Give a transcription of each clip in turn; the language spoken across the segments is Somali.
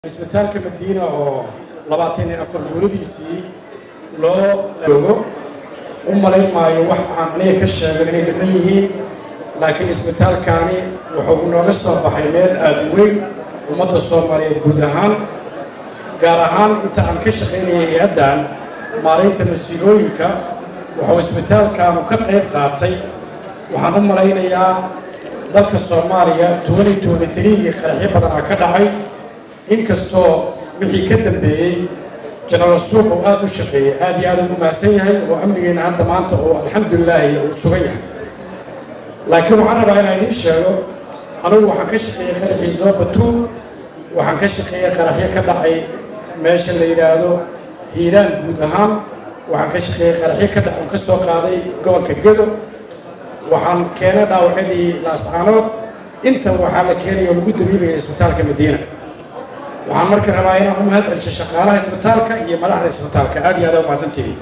isbitaalka madiina oo labaatan iyo afar guuradiisii loo joogo u malayn maayo wax aan aniga ka sheego inay dhiman yihiin laakiin isbitaalkaani wuxuu nooga soo baxay meel aada u weyn ummadda soomaaliyeed guud ahaan gaar ahaan inta aan ka shaqaynayay hay-addan maalinta mas-uulooyinka wuxuu isbitaalkaanu ka qayb qaatay waxaan u malaynayaa dalka soomaaliya tobani tobani tariigii qaraxyo badanaa ka dhacay inkastoo wixii ka dambeeyey jenaraal suuq uu aada u shaqeeyey aad iyo aad ugu mahadsan yahay oo amnigeena hadda maanta oo alxamdulilaahi uu sugan yahay laakiin waxaan rabaa inaan idiin sheego anugu waxaan ka shaqeeyey qaraxii zoobatu waxaan ka shaqeeyey qaraxyo ka dhacay meesha la yidhaahdo hiiraan guud ahaan waxaan ka shaqeeyey qaraxyo ka dhac ka soo qaaday gobolka gedo waxaan keenay dhaawacyadii laascaanood inta waxaa la keenaya oo lagu dabiibaya isbitaalka madiina waxaan marka rabaa inaan u mahad celsho shaqaalaha isbitaalka iyo madaxda isbitaalka aad iyo aad u mahadsantihiin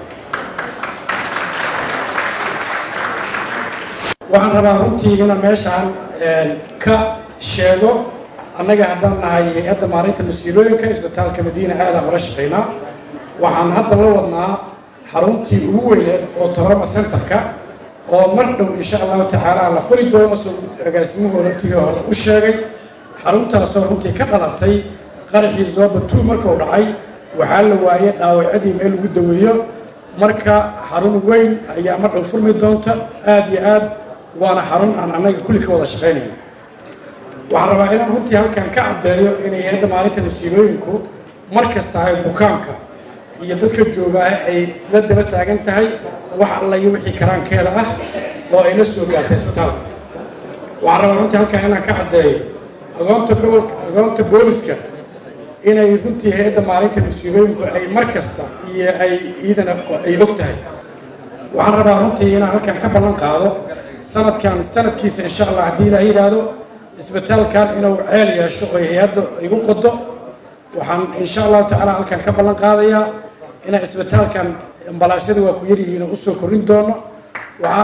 waxaan rabaa runtii inaan meeshaan ka sheego annaga haddaan nahay hay-adda maalinta mas-uulooyinka isbitaalka madiina aadaan ula shaqaynaa waxaan hadda la wadnaa xaruntii ugu weyneed oo toorama centerka oo mar dhow insha allahu tacaala la furi doono soo agaasimuhu laftigii hore u sheegay xaruntaasoo runtii ka dhalatay qaraxii zoobatu markuu dhacay waxaa la waayey dhaawacyadii meel lagu daweeyo marka xarun weyn ayaa mar dhow furmi doonta aad iyo aad waana xarun aan annaga kulli ka wada shaqaynayno waxaan rabaa inaan runtii halkan ka caddeeyo inay hay-adda maalinta mas-uulooyinku mar kasta ay bukaanka iyo dadka joogaa ay la daba taagan tahay wax alla iyo wixii karaankeeda ah oo ay la soo gaartay isbitaalka waxaan rabaa runtii halkan inaan ka caddeeyo agoonta gobolka agoonta booliska inay runtii hay-adda maalinta mas-uulooyinku ay mar kasta iyo ay iidana ay og tahay waxaan rabaa runtii inaan halkan ka ballan qaado sanadkan sanadkiisa insha allah haddii ilaa yidhaahdo isbitaalkan inuu ceel yeesho oo hay-adda igu qodo waxaan insha allahu tacaala halkan ka ballan qaadayaa inaan isbitaalkan ambalaasyada waa ku yaryihiin oo usoo korrin doono waxaa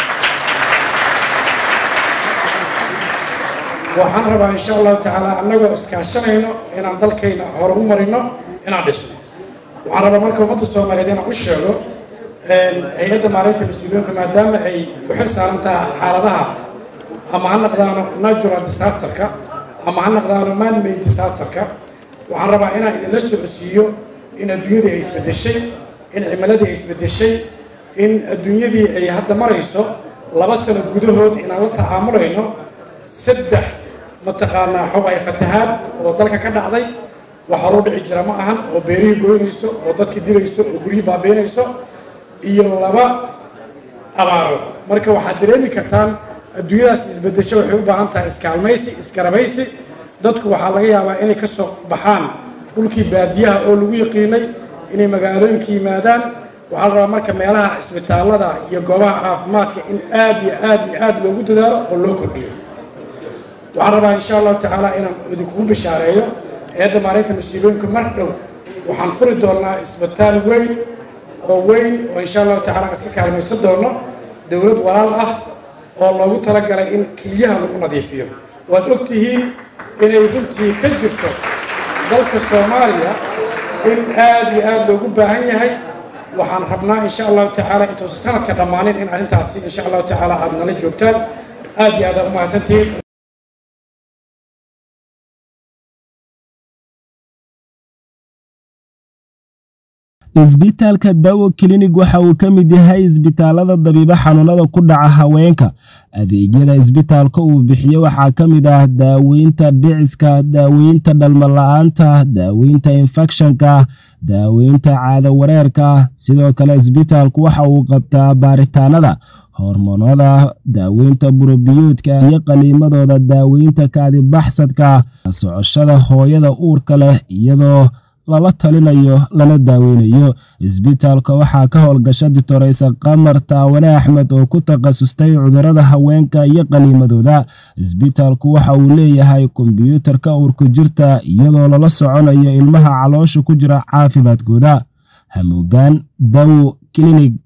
waxaan rabaa insha allahu tacaala annagoo iskaashanayno inaan dalkayna hore u marino inaan dhisno waxaan rabaa marka ummadda soomaaliyeed inaan u sheego hay-adda maalinta mas-uuliyinka maadaama ay u xil saaran tahay xaaladaha ama ha naqdaano natural disasterka ama ha naqdaano manmade disasterka waxaan rabaa inaan idinla socodsiiyo in adduunyadii ay isbeddeshay in cimiladii ay isbeddeshay in adduunyadii ay hadda marayso laba sano gudahood inaan la tacaamulayno saddex mataqaanaa xob ay fatahaad oo dalka ka dhacday wax horuu dhici jira ma ahan oo beerihii goynayso oo dadkii dilayso oo guryihii baabeynayso iyo laba abaaro marka waxaad dareemi kartaan adduunyadaas isbeddesho waxay u baahan tahay iskaalmaysi iskarabaysi dadku waxaa laga yaabaa inay ka soo baxaan dhulkii baadiyaha oo lagu yaqiinay inay magaalooyinka yimaadaan waxaa la rabaa marka meelaha isbitaallada iyo goobaha caafimaadka in aad iyo aad iyo aad loogu dadaalo oo loo kordhiyo waxaan rabaa insha allahu tacaala inaan idinkugu bishaareeyo eedda maalinta mas-uuliyooyinka mar dhow waxaan furi doonaa isbitaal weyn oo weyn oo insha allahu tacala iska kaalmaysan doono dowlad walaal ah oo loogu talagalay in keliyaha lagu nadiifiyo waad og tihiin inay runtii ka jirto dalka soomaaliya in aad iyo aad loogu baahan yahay waxaan rabnaa insha allahu tacaala intuusan sanadka dhammaanin in arrintaasi insha allahu tacaala aada nala joogtaan aad iyo aad aad u mahadsantihiin isbitaalka dawo klinig waxa uu ka mid yahay isbitaalada dabiibo xanuunada ku dhaca haweenka adeegyada isbitaalka uu bixiyo waxaa ka mid ah daaweynta dhiciska daaweynta dhalmala-aanta daaweynta infekshanka daaweynta caado wareerka sidoo kale isbitaalku waxa uu qabtaa baaritaanada hormoonada daaweynta burobiyoodka iyo qaliimadooda daaweynta kaadibaxsadka socoshada hooyada uurka leh iyadoo lala talinayo lana daaweynayo isbitaalka waxaa ka howlgasha ditoreysa qamar taawane axmed oo ku takhasustay cudurada haweenka iyo qaliimadooda isbitaalku waxa uu leeyahay kombyuutarka uurku jirta iyadoo lala soconayo ilmaha caloosha ku jira caafimaadkooda hamuugaan dawo klinig